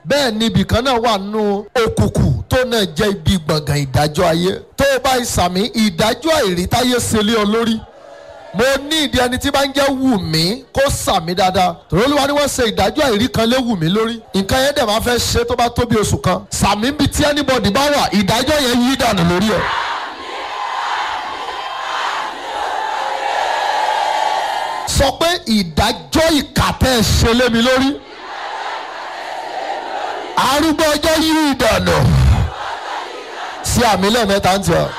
bẹ́ẹ̀ ni ibìkan náà wà nínú òkùnkùn tó náà jẹ́ ibi gbọ̀ngàn ìdájọ́ ayé tó o bá ìsàmì ìdájọ́ àìrítáyé ṣẹlẹ̀ ọ lórí mo ní ìdí ẹni tí bá ń jẹ́ wù mí kó sàmì dáadáa tòró olúwa ni wọ́n ṣe ìdájọ́ àìrí kan lé wù mí lórí nǹkan yẹn dẹ̀ máa fẹ́ ṣe tó bá tó bí oṣù kan sàmì bíi tí anybody bá wà ìdájọ́ yẹn yí dànù lórí ẹ̀. sọ pé ìdájọ́ ìkà tẹ́ ẹ ṣe lé mi lórí arúgbó ọjọ́ yí ìdànù sí àmì lẹ́ẹ̀mẹ́ta ń tẹ̀ ọ́.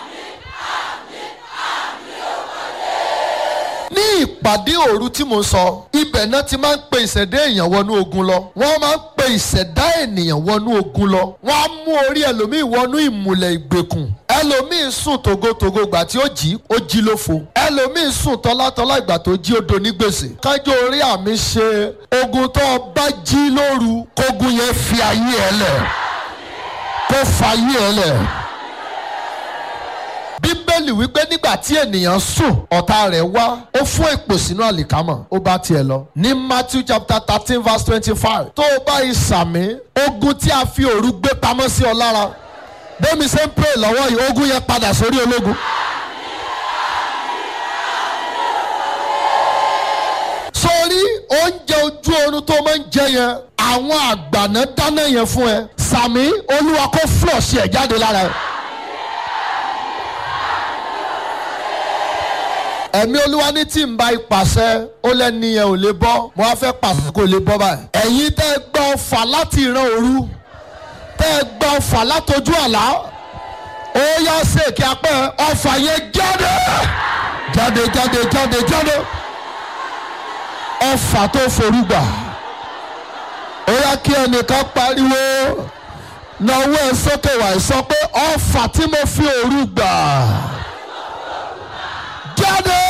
ní ìpàdé òru tí mo sọ ibẹ̀ náà ti máa ń pe ìṣẹ̀dá èèyàn wọnú ogun lọ wọ́n máa ń pe ìṣẹ̀dá ènìyàn wọnú ogun lọ wọ́n á mú orí ẹlòmíì wọnú ìmùlẹ̀ ìgbèkùn ẹlòmíì sùn togotogo ìgbà tí ó jí ó jí lófo ẹlòmíì sùn tọ́látọ́lá ìgbà tó jí ó do ní gbèsè kájọ orí àmì ṣe ogun tó o bá jí lóru kógun yẹn fi ayé ẹ lẹ̀ kó fa ayé ẹ lẹ̀ bíbélì wípé nígbà tí ènìyàn sùn ọ̀tá rẹ̀ wá ó fún èpò sínú àlìkámọ̀ ó bá tiẹ̀ lọ. ní matthew chapter thirteen verse twenty-five tó o bá ìsàmì ogun tí a fi òru gbé pamọ́ sí ọ lára bẹ́ẹ̀mi ṣe ń pray lọ́wọ́ yìí ogun yẹn padà sórí ológun. sórí oúnjẹ ojú oorun tó máa ń jẹ yẹn àwọn àgbàná dáná yẹn fún ẹ sàmì olúwa kó flush ẹ jáde lára ẹ. ẹ̀mí olúwa ní tí ń bá ipàṣẹ ó lẹ́ni yẹn ò lè bọ́ mo wá fẹ́ pàṣẹ kó lè bọ́ báyìí. ẹ̀yin tẹ́ ẹ gbọ́ ọfà láti ìran òru tẹ́ ẹ gbọ́ ọfà látọjú àlá ó yá sèké apẹ́ ọfà yẹn jáde jáde jáde jáde jáde ọfà tó forúgbà ó yá kí ẹnìkan pariwo náwó ẹ sókè wá sọ pé ọfà tí mo fi òru gbà jáde.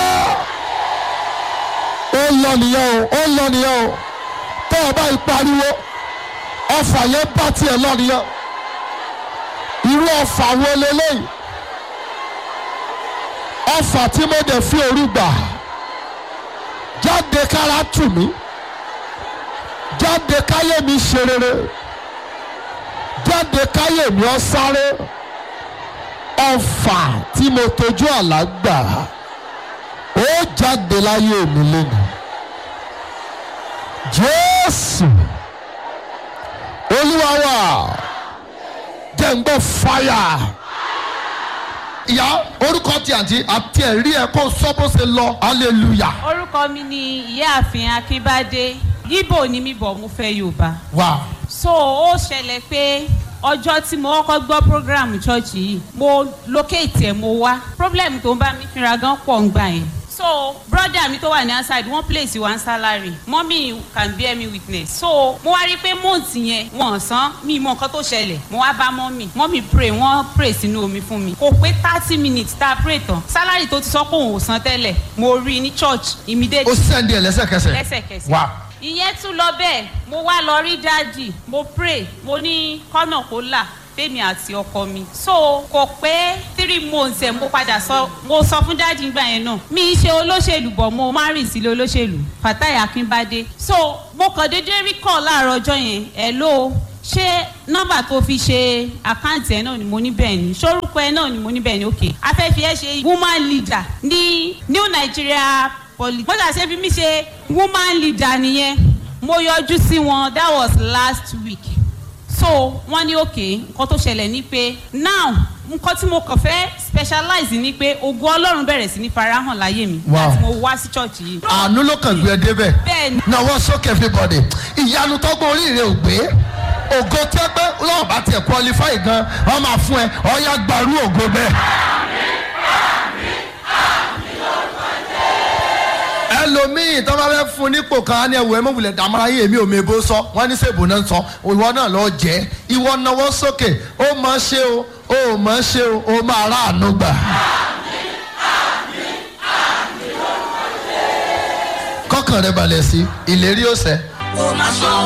ó lọ nìyẹn o ó lọ nìyẹn o tó o bá pariwo ọfà yẹn bá tiẹ̀ lọ nìyẹn irú ọfà wo leléyìí ọfà tí mo dẹ̀ fi òru gbà jáde kára tù mí jáde káyé mi ṣe rere jáde káyé mi ọ sáré ọfà tí mo tojú àlá gbà ó jáde láyé mi lẹ́nu jésù olúwa wa jẹ́ ń gbọ́ fáyà ìyá orúkọ tí àǹtí àti ẹ̀rí ẹ̀ kó sọ bó ṣe lọ hallelujah orúkọ mi ni ìyáàfin akínbádé yíbò ni mi bọ̀ mo fẹ́ yorùbá wow so ó ṣẹlẹ̀ pé ọjọ́ tí mo kọ́kọ́ gbọ́ program church yìí mo locate ẹ̀ mo wá problem tó ń bá mi fínra gan pọ̀ ń gbà yẹn so brother mi tó wà ní outside wọ́n place one salary mommy can bear me witness so mo wá rí i pé month yẹn wọn san mi mọ nǹkan tó ṣẹlẹ̀ mo wá bá mommy mommy pray wọ́n pray sínú omi fún mi kò pé thirty minutes tá a pray tán salary tó ti sọ pé òun ò san tẹ́lẹ̀ mo rí i ní church ó immediately sẹ́ndì ẹ̀ lẹ́sẹ̀kẹsẹ̀ lẹ́sẹ̀kẹsẹ̀ wow ìyẹn tún lọ bẹ́ẹ̀ mo wá lọ rí dáàdì mo pray mo ní kọ́nà kó là fẹ́mi àti ọkọ mi so kò pé three months ẹ̀ mo padà sọ mo sọ fún dáàdì nígbà yẹn náà mi ṣe olóṣèlú bọ̀ mo má rìn sílé olóṣèlú fatai akínbádé so mo kàn déédéé rí kọ́ láàárọ̀ ọjọ́ yẹn ẹ̀ ló ṣé nọ́mbà tó fi ṣe àkáǹtì ẹ̀ náà ni mo ní bẹ́ẹ̀ ni ṣórúkọ ẹ̀ náà ni mo ní bẹ́ẹ̀ ni ok afẹ́fẹ́ ẹ̀ ṣe woman leader ní new nigeria poli. bó ṣàṣe fi mí ṣe woman leader nìyẹn mo yọjú sí wọn that was last week so wọ́n ní òkè nǹkan tó ṣẹlẹ̀ ni pé now nǹkan tí mo kàn fẹ́ specialize ni pé ogun ọlọ́run bẹ̀rẹ̀ sí ní farahàn láyé mi Wow. láti mo wá sí church yìí. àánú ló kàn gbé ẹ débẹ̀ bẹ́ẹ̀ni náwó sókè everybody ìyanu tọ́gbọ́n oríire ò gbé ògo tẹ́ pé lọ́wọ́ bá tiẹ̀ qualify gan wọ́n máa fún ẹ ọ̀ya gbarú ògo bẹ́ẹ̀. ẹlòmíì tó bá fẹ́ fún nípò kan á ní ẹwù ẹ mọ̀wulẹ̀ dàmọ́ra yìí èmi ò mèbó sọ wọ́n ní sèbò náà sọ ìwọ náà lọ jẹ́ ìwọ náwó sókè ó mọ̀ ṣe o ó mọ̀ ṣe o ó máa ráàánú gbà. kọ́kàn rẹ balẹ̀ sí ìlérí ọ̀sẹ̀. kò má sọ